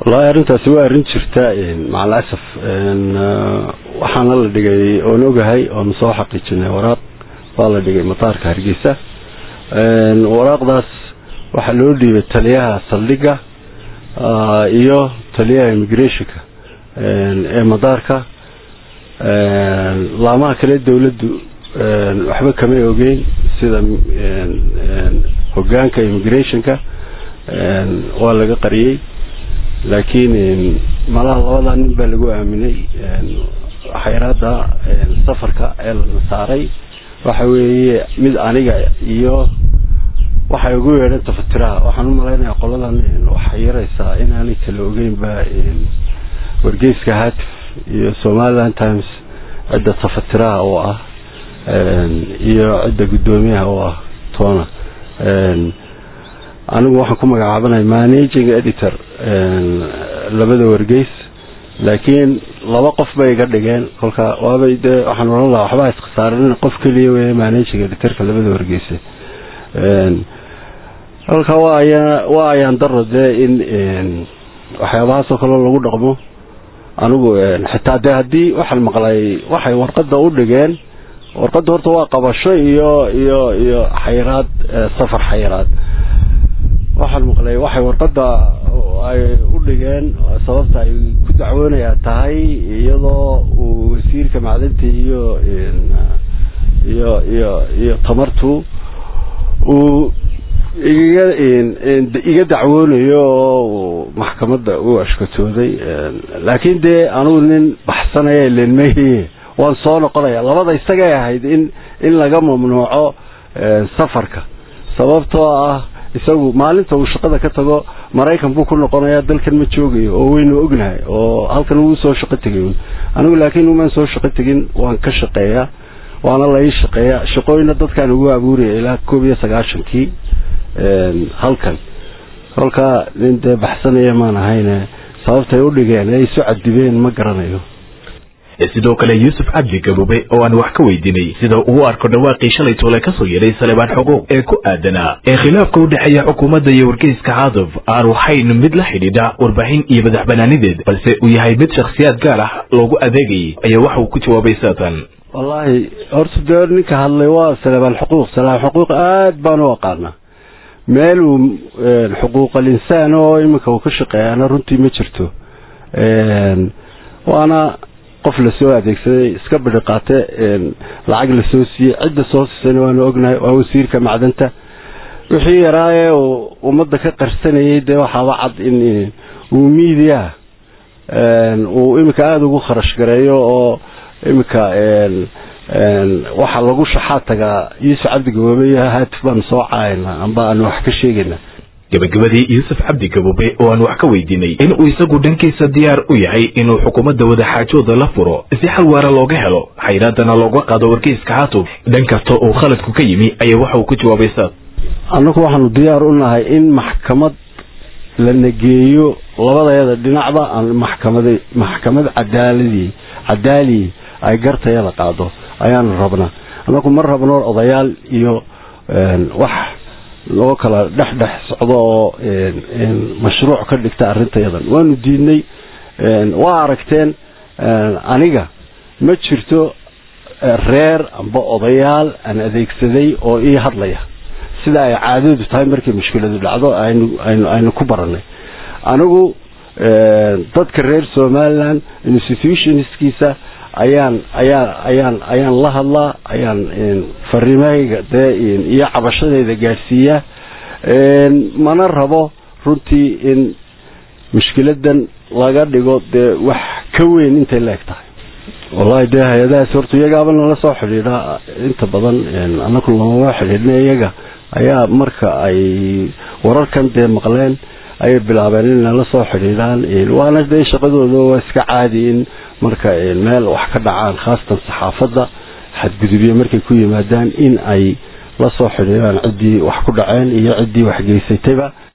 wallaahi arrintaasi waa arrin jirta macal asaf waxaana la dhigay oon ogahay oon soo xaqiijinay waraaq waa la dhigay mataarka hargeysa waraaqdaas waxaa loo dhiibay taliyaha saldhigga iyo taliyaha immigrationka ee madaarka laamaha kale dawladdu waxba kamay ogeyn sida hogaanka immigrationka waa laga qariyey laakiin malaha labadaa nin baa lagu aaminay xayraada safarka ee lana saaray waxa weeye mid aniga iyo waxay ugu yeedhan tafatiraha waxaan u malaynayaa qoladan waxay yaraysaa inaanay kala ogeynba wargeyska hatif iyo somaliland times cidda tafatiraha oo ah iyo cidda guddoomiyaha oo ah toona anigu waxaan ku magacaabanay managing editor labada wargeys laakiin laba qof bay iga dhigeen kolka waabay dee waxaan oran lahaa waxbaa iskasaaran qof keliya wey managing editorka labada wargeyse kolka waa ayaa waa ayaan daro dee in waxyaabahaas oo kale lagu dhaqmo anigu xitaa dee haddii waxaan maqlay waxay warqada u dhigeen warqada horta waa qabasho iyo iyo iyo xayraad safar xayraad waxaan maqlay waxay warqada ay u dhigeen sababta ay ku dacwoonayaa tahay iyadoo uu wasiirka macdinta iyo iyo iyo iyo tamartu uu iga iga dacwoonayo oo maxkamadda u ashkatooday laakiin dee anugu nin baxsanaya lenmahiye waan soo noqonaya labada isagay ahayd in in laga mamnuuco safarka sababtoo ah isagu maalinta uu shaqada ka tago maraykan buu ku noqonayaa dalkan ma joogayo oo waynu ognahay oo halkan wuu soo shaqo tegay anigu laakiin umaan soo shaqo tegin waan ka shaqeeyaa waana la ii shaqeeya shaqooyina dadkaan ugu abuuraya ilaa koob iyo sagaashankii halkan kolkaa nin dee baxsanaya maan ahayne sababtay u dhigeen ay isu cadibeen ma garanayo sidoo kale yuusuf cabdi gabube oo aan wax ka weydiinay sida uu arko dhawaaqii shalay toole kasoo yeedhay salebaan xuquuq ee ku aadanaa ee khilaafka u dhexeeya xukuumadda iyo wargeyska cadaf aanu hayn mid la xidhiidha warbaahin iyo madax banaanideed balse uu yahay mid shakhsiyaad gaar ah loogu adeegayay ayaa waxa uu ku jawaabay saatan wallaahi horta dee ninka hadlay waa salebaan xuquuq salebaan xuquuq aad baan u aqaanaa meel uu xuquuqal insaan oo iminka uu ka shaqeeyaana runtii ma jirto waana qof lasoo adeegsaday iska bidhi qaate lacag lasoo siiyey cidda soo siisayna waanu ognahay waa wasiirka macdanta wixii yaraa ee uu ummadda ka qarsanayay dee waxaaba cad in uu miidiya uu iminka aada ugu kharash gareeyo oo iminka waxa lagu shaxaa tagaa yuusuf cabdi gaboobe iyo haatif baanu soo caayna amba aanu wax ka sheegayna gabagabadii yuusuf cabdi gaboobe oo aan wax ka weydiinay in uu isagu dhankiisa diyaar u yahay inuu xukuumadda wadaxaajooda la furo si xal waara looga helo xayraadana looga qaado wargeyska xaatub dhan kasta uu khaladku ka yimi ayaa waxa uu ku jawaabay saad annagu waxaanu diyaar u nahay in maxkamad la nageeyo labadayada dhinacba aan maxkamad maxkamad cadaaladii cadaaliyi ay gartayada qaado ayaanu rabnaa annagu ma rabno odayaal iyo wax loo kala dhex dhex socdo oo mashruuc ka dhigta arrintayadan waanu diidnay waa aragteen aniga ma jirto reer amba odayaal aan adeegsaday oo ii hadlaya sida ay caadadu tahay markay mushkiladu dhacdo aynu aynu aynu ku baranay anigu dadka reer somaliland institutionskiisa ayaan ayaan ayaan ayaan la hadlaa ayaan fariimahayga dee iyo cabashadayda gaadhsiiya mana rabo runtii in mushkiladan laga dhigo dee wax ka weyn intay la eg tahay wallahi dee hay-adahaas horta iyagaaba nala soo xidhiidha inta badan anaku lamama xidhiidhna iyaga ayaa marka ay wararkan dee maqleen ayay bilaabeen in nala soo xidhiidhaan waana dee shaqadooda waa iska caadi in marka meel wax ka dhacaan khaasatan saxaafadda xadgudubyo markay ku yimaadaan in ay la soo xidhiidhaan ciddii wax ku dhaceen iyo ciddii wax geysatayba